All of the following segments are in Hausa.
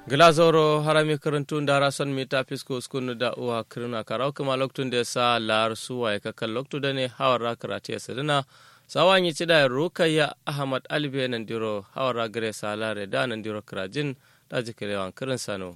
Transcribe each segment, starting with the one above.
glazoro harami karantun dara son mita fisko skunu da uwa kirna karau kuma loktun da sa lar suwa ya kakan loktu da ne hawar karate ya sadina sawan yi cida rukayya ahmad alibe nan diro hawar gare salare da nan diro kirajin da jikirewan kirin sano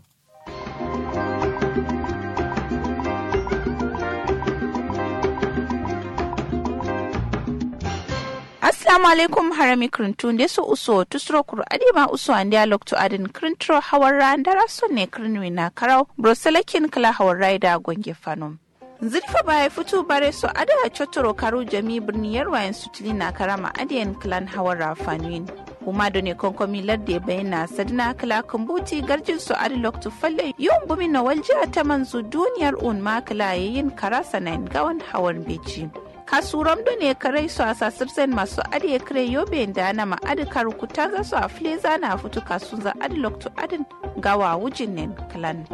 assalamu alaikum harami krintun de so uso tusro kur adima uso ande alokto adin krintro hawarra ndara sonne krinwi na karau broselakin kala hawarra da gonge fanom zirfa baya fito bare so ada chotoro karu jami birni yarwayen sutili na karama adiyan clan hawarra fanuin kuma da ne konkomi ladde bayyana sadina kala kumbuti garjin su adi loktu falle yawan bumi na waljiya ta manzu duniyar un makala yayin karasa na gawan hawan beci kasuram da ne karai su a sasirsen masu adiye kare yobe da na ma'adi karukuta za su a fleza na fito kasun za adi loktu adin gawa wujin nen kalan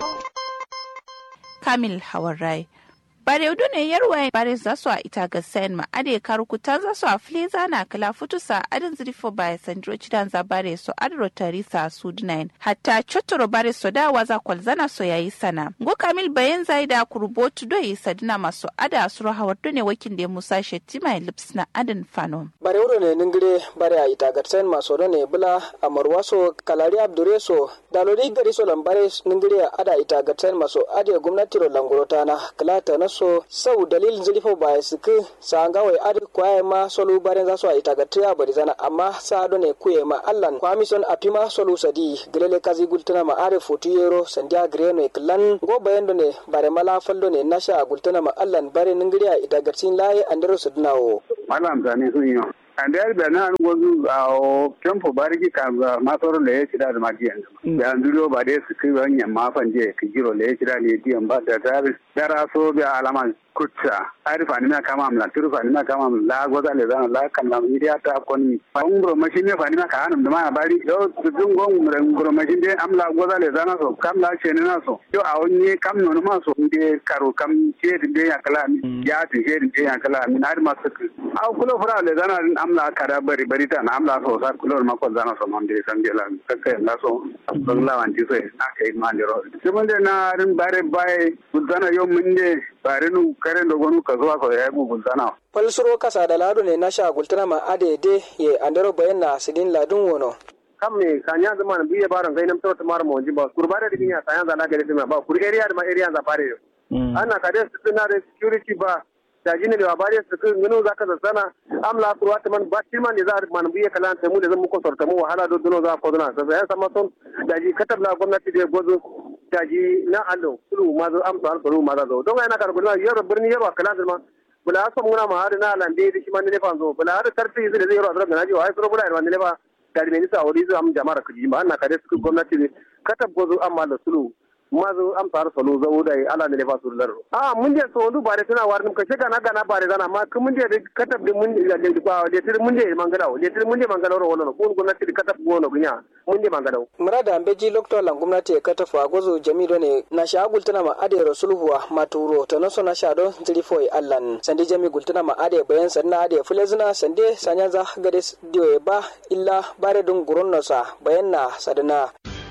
kamil hawan rai bare udu ne yarwa bare za su a ita ga sayan ma ade karukuta za su a fleza na kala futusa adin zirfo ba sandro cidan za bare so adro tarisa su dunayin hatta chotoro bare so da waza kwalzana so yayi sana go kamil bayan zai da kurbotu do yi sadina masu ada suru hawar ne wakin da musa shetima lips na adin fano bare udu ne ningire bare a ita ga sayan masu ne bula amarwaso kalari abdureso dalori gari so lambare ningire ada ita ga sayan masu ade gwamnati ro langurota na kalata na so sau dalilin zilifo ba ya suku sa nga wai adi kwaye ma solu barin za su a ita ga tiya bari zana amma sa do ne kuye ma allan kwamison apima solu sadi gilele kazi gultuna ma are fotu yero sandiya greno e klan go bayan do ne bare mala faldo ne nasha gultuna ma allan bare ningiriya ita ga tin laye andero sudunawo malam zani sun yi ande yar da nan wasu a kempo bariki ka masoro le ya da magi yanzu da nduro ba dai su kai wannan mafan je ka giro le ya ne diyan ba da dar dara so bi alama kutsa arifa ni na kama amla turufa ni na kama la goza le zan la kan la mi dia ta kon fa ngro machine fa ni na ka hanum da ma bari yo dun gon ngro machine de amla goza le zan so kam la chene na so yo a onye kam no ma so inde karo kam che de ya kala mi ya ti che de ya kala mi na ma so a kulo fura le zan amla kada bari bari ta na amla so sar kulo ma ko zan so mon de san de la ka ka la so la wan ti so na kai ma de ro se mon de na rin bare bai zana yo mun de bare nu karen da gwanu ka zuwa kawai ya gugun sana. Falsuro kasa da ladu ne na sha gultuna ma adede ye andaro bayan na sidin ladun wono. kam ne kanya zama na biye baron gainam to to mara monji ba kurba da dinya sanya za na gare ba kur area da ma area za fare yo ana kade su na da security ba da jini da bare su kun gano zaka da sana amla kurwa ta man ba tilman da za man biye kalan ta mu da zan muku sorta mu wahala do duno za ko duna sai ya sama son da ji katab la gwamnati da gozo daji na allo kulu ma zo am to kulu ma zo don yana kar gulma yaro birni yaro kala da ma bula so muna ma har na lande da shi man ne fa zo bula har tarfi zai zai yaro da na ji wai so bula da ne ba da ne sa ori zo am jama'ar kuji ma ana kare su gwamnati ne katab gozo amma da sulu ma zo am tar salo zo da ala ne fa sur laro a mun je so ndu bare tana war ka shega na gana bare dana ma kun mun je katab de mun da de kwa de tir mun je mangala de tir mun je mangala ro wono kun gwamnati katab gono gunya mun je mangala murada ambeji lokto lan gwamnati ya katafu a gozo jamido ne na sha gultuna ma ade rasulhuwa maturo to naso na sha don zilifo allan sande jami gultuna ma ade bayan sanna ade fulezina sande sanya za gade diyo ba illa bare dun gurun nasa bayan na sadana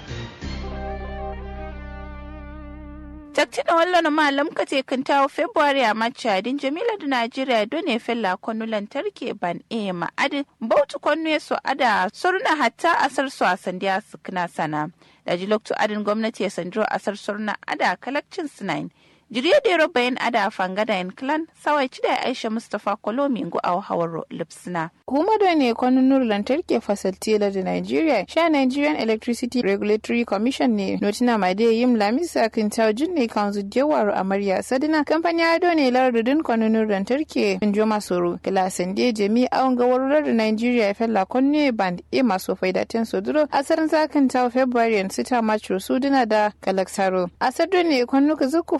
takti da wallon malam ka te kan tawo february a machadin jamila da najeriya done fella kwanu lantarki ban e ma'adin bautu kwanu so ada surna hatta asar su a sandiya su kana sana da jiloktu adin gwamnati ya sandiro asar surna ada kalakcin sinain jiriya da yaro bayan ada fangada yan clan sawai ci da aisha mustapha kolomi ngu a hawar lipsina kuma da ne kwanin nur lantarki fasalti da nigeria sha nigerian electricity regulatory commission ne notina ma da yim lamisa kan taujin ne kan zujewar amarya sadina kamfani ado ne lardudin kwanin nur lantarki in jo masoro gilasan da jami awon gawarar da nigeria fella kunne band e maso faidaten soduro asarin zakan tawo february sita macho suduna da kalaksaro asar ne kwanuka zuku futu shi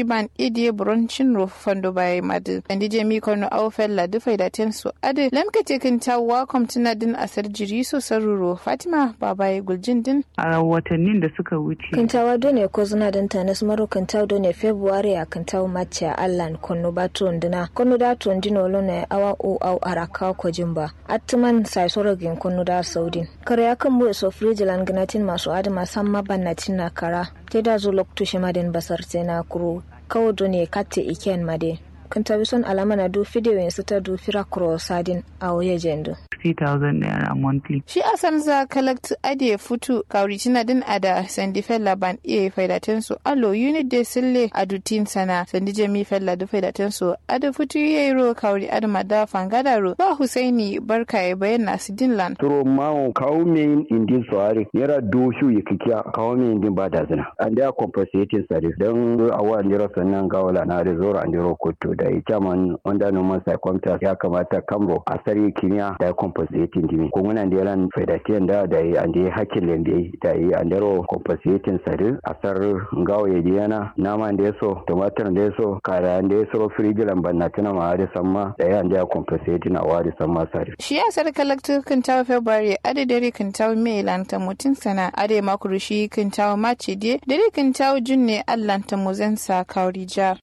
ban idie bronchin ro fando bai madu andi jemi kono au fella du faida ten su ade lamkate kin tawa komtuna din asar jiri so saruro fatima babaye guljin din a watannin da suka wuce kintawa done ko zuna dan tanas maro kintawa done february a kintawa mace allan kono batron dina kono da tron dino lone awa o au araka ko jimba atman sai sorogin kono da saudin kare akan mu so frijilan ganatin masu adama samma bannatin na kara te da zo lokto shi maden basar na kuro kawo done katte iken made kintawa son alama na do video yin ta do fira kuro sadin a waye jendo 60,000 naira monthly. Shi asan za collect ade futu kauri tina din ada sandi fella ban iya faidaten su alo unit de sille adutin sana sandi jami fella du faidaten su ada futu yero kauri ada mada fangada ro ba Husaini barka ya bayyana su din lan. Turo mawo kawo min indin soare yara doshu ya kikiya kawo min indin ba da zina. An da compensating service don awa ndiro sannan gawala na rezoro an diro koto da ya chairman wanda noman psychometer ya kamata kamro a sari kimiyya da compensating dimi ko muna da yaran fedatiyan da da yi ande hakkin lembe da yi andero compensating sari asar ngawo ya diyana nama da yaso tomatar da yaso kara da yaso frigilan banna tana ma da samma da yi ande compensating a wari samma sari shi ya sar kalaktu kan tawo february ade dare kan tawo mai lanta mutun sana ade makuru shi kan tawo mace de dare kan tawo junne allanta muzansa kauri jar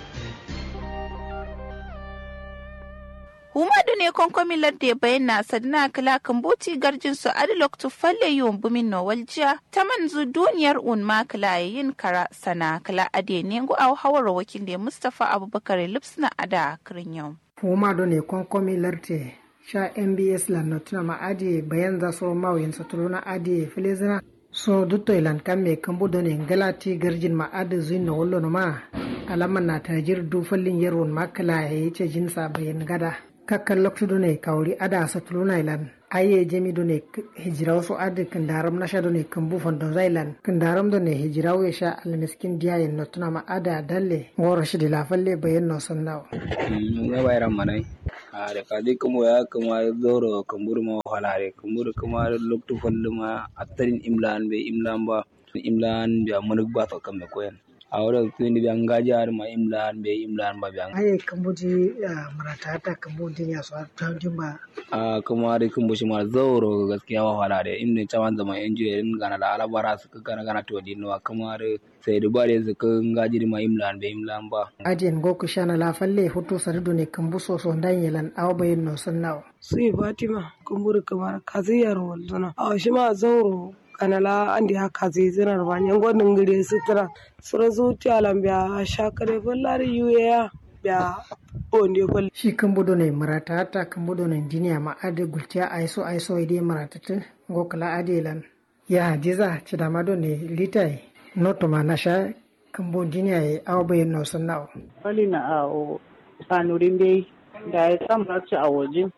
Humadu ne konkomin ladde bayyana sadina kala kambuti garjin su adilok tu falle yiwon bumin no waljiya ta manzu duniyar un ma kala yin kara sana kala ade ne ngu au hawar wakil da Mustapha Abubakar Lipsna ada kirin yau. Humadu ne konkomin ladde sha MBS lannatuna ma ade bayan za so mawuyin satuluna ade filizina so dutto ilan kan me kambu do ne galati garjin ma ade zuin na wallo ma alaman na tajir du fallin yarwon makala ya yi ce jinsa bayan gada. kakkan loktudo ne kawri ada satuluna ilan aye jemi do ne hijiraw so ade kandaram nasha do ne kambu fondo zailan kandaram do ne hijiraw ya sha almiskin diya yen notuna ma ada dalle ngoro shi de la falle bayen no sannaw ne bayram manai are kadi kuma ya kuma zoro kamburu ma halare kamburu kuma loktu fondo ma attarin imlan be imlan ba imlan be manuk ba to kambe koyen awra kuni bi angaji ar ma imlan be imlan ba biang aye kambuji marata ta kambuji ya so tanjin ba a kuma dai kun bushi ma zauro gaskiya wa hala da inda caman zama engineering gana da alabara su ka gana gana to dinno kuma da sai da bare su ka ngaji ma imlan be imlan ba ajen go ku shana la falle hoto sardo ne kambu so so ndan yelan aw bayin no sannaw sai fatima kumbur kamar kaziyar walzuna a shi ma zauro kanala andi haka zai zinar ba nyan gwanin gire sutura sura zuciya lambiya shakare fallari yuya ya onde fal shi kan budo ne marata ta kan budo ne diniya ma ade gultiya aiso aiso ide marata ta gokala adelan ya hadiza ci da mado ne litai noto ma nasha kan bo diniya ya awa bayan no sannawo fali na a sanurin dai da ya samu ci a waje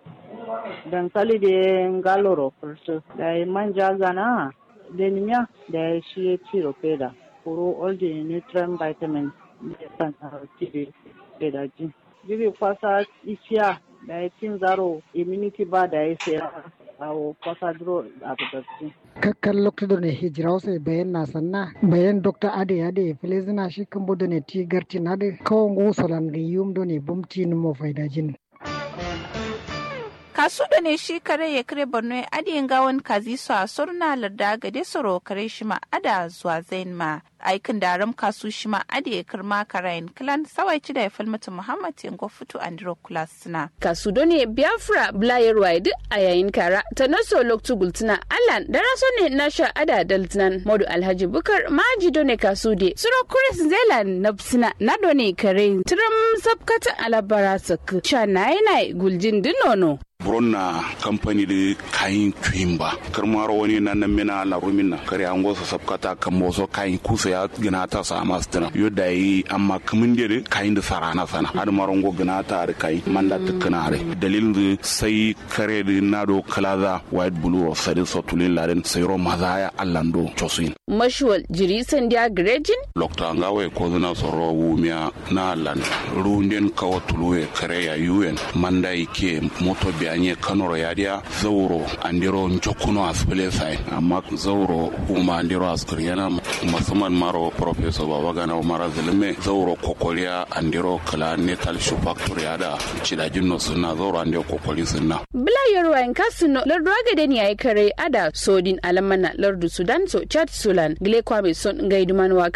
dankali da galoro fursu da ya manja gana denimia da shi ya ci rofeda kuro all the nutrient vitamins da san tv da ji bibi kwasa isiya da ya cin zaro immunity ba da ya sai awo kwasa duro a fitattu kakkan lokacin ne hijira wasu bayan na sanna bayan dr ade ade filizina shi kan bodo ne ti garti na de kawon gusulan ga yum do ne bumti ni mo faidajin kasu da ne shi kare ya kare borno ya adiyin gawan kazi su a surna larda gade soro kare shi ma ada zuwa zain ma aikin daram kasu shi ma ade ya kirma karayin kilan sawai ci da ya falmata muhammad yango fito andro kulas suna. kasu ne biafra blayar duk a yayin kara ta naso loktu gultuna alan da raso ne na sha ada daltnan modu alhaji bukar maji done kasu de suro kuris zelan na suna na done kare tiram sabkatan alabara sak sha na yana guljin dinono. buronna kamfani da kayan tuyin ba karmaro wani na nan mina larumin na kare an gosa sabkata kan moso kayan kusa ya gina ta sa masu tana yo da yi amma kamin da kayan da sarana sana har maron go gina ta da kai manda ta kana re dalilin da sai kare da na do kalaza white blue of sadin sotulin laden sai ro mazaya allando chosin mashuwal jiri sandiya grejin lokta ngawe ko zina soro wumia na lan runden kawo tuluwe kare ya yuen manda ike moto biya anye kanoro yadia zauro andiro njokuno asple sai amma zauro uma andiro askar yana musamman maro professor babagana umara zalime zauro kokoliya andiro kala netal shoe factory ada cidajin no sunna zauro andiro kokoli sunna bila yorwa en kasino lardu agade ni ay kare ada sodin alamana lardu sudan so chat sulan gile kwame son ngaiduman wa